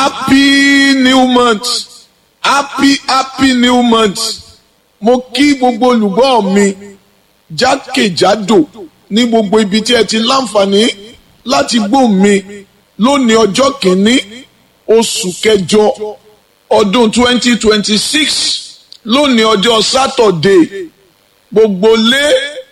happy new month happy happy new month mo kí gbogbo olùgbọ́ mi jákèjádò ní gbogbo ibi tí ẹ ti láǹfààní láti gbọ́ mi lónìí ọjọ́ kìíní oṣù kẹjọ ọdún 2026 lónìí ọjọ́ sátọ̀dé gbogbo lé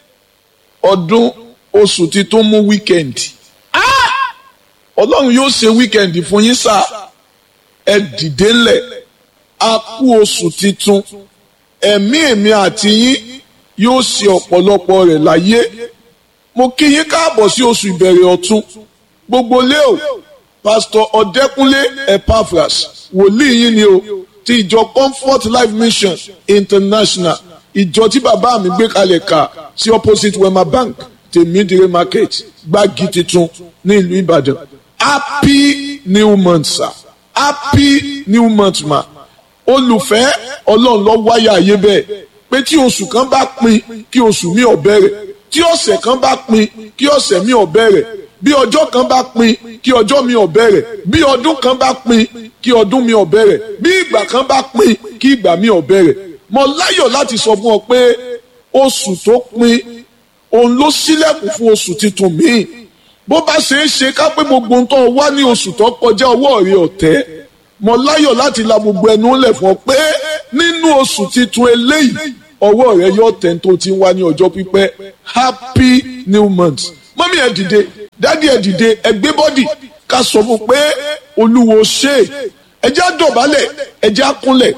ọdún oṣù tí tó mú wíkẹ̀ndì ọlọ́run yóò ṣe wíkẹ̀ndì fún yín sáà ẹ dìde ńlẹ̀ a kú oṣù titun ẹ̀mí èmi àti yín yóò ṣe ọ̀pọ̀lọpọ̀ rẹ̀ láyé mo kí yín káàbọ̀ sí oṣù ìbẹ̀rẹ̀ ọ̀tun gbogbo lé o pásítọ̀ ọ̀dẹ́kúnlé epaphras wòlíì yín ni o ti ìjọ comfort life mission international ìjọ tí bàbá mi gbé kalẹ̀ kà sí opposite wema bank tèmídìrí market gbági titun ní ìlú ìbàdàn happy new month sir happy new month ma olùfẹ́ ọlọ́run lọ wáyà ayé bẹ́ẹ̀ pé tí oṣù kan bá pin kí oṣù mi ò bẹ̀rẹ̀ tí ọ̀sẹ̀ kan bá pin kí ọ̀sẹ̀ mi ò bẹ̀rẹ̀ bí ọjọ́ kan bá pin kí ọjọ́ mi ò bẹ̀rẹ̀ bí ọdún kan bá pin kí ọdún mi ò bẹ̀rẹ̀ bí ìgbà kan bá pin kí ìgbà mi ò bẹ̀rẹ̀ mo láyọ̀ láti sọ fún ọ pé oṣù tó pin òun ló ṣílẹ̀kùn fún oṣù tuntun míì bó bá ṣe é ṣe ká pé gbogbo ń tọ́ wá ní oṣù tó kọjá ọwọ́ rẹ ọ̀tẹ́ mo láyọ̀ láti la gbogbo ẹnu lẹ̀ fún ọ pé nínú oṣù titun eléyìí ọwọ́ rẹ yóò tẹ̀ tó ti ń wá ní ọjọ́ pípẹ́ happy new month mọ́mí ẹ̀ dìde dádì ẹ̀ dìde ẹ̀ gbé bọ́dì ká sọ fún pé olúwo ṣe ẹjẹ́ àdọ̀bálẹ̀ ẹjẹ́ àkúnlẹ̀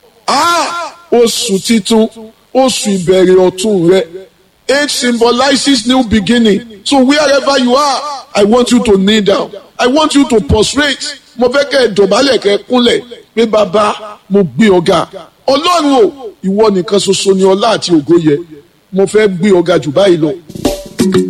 oṣù titun oṣù ìbẹ̀rẹ̀ ọ̀tun rẹ It symbolizes new beginning. So wherever you are, I want you to kneel down. I want you to prostrate. Mo fẹ́ kẹ́ ẹ dọ̀bálẹ̀ kẹ́ ẹ kúnlẹ̀ pé bàbá mo gbé ọ̀gá. Ọlọ́run o, ìwọ nìkan ṣoṣo ni ọlá àti ògo yẹ. Mo fẹ́ gbé ọ̀gá jù báyìí lọ.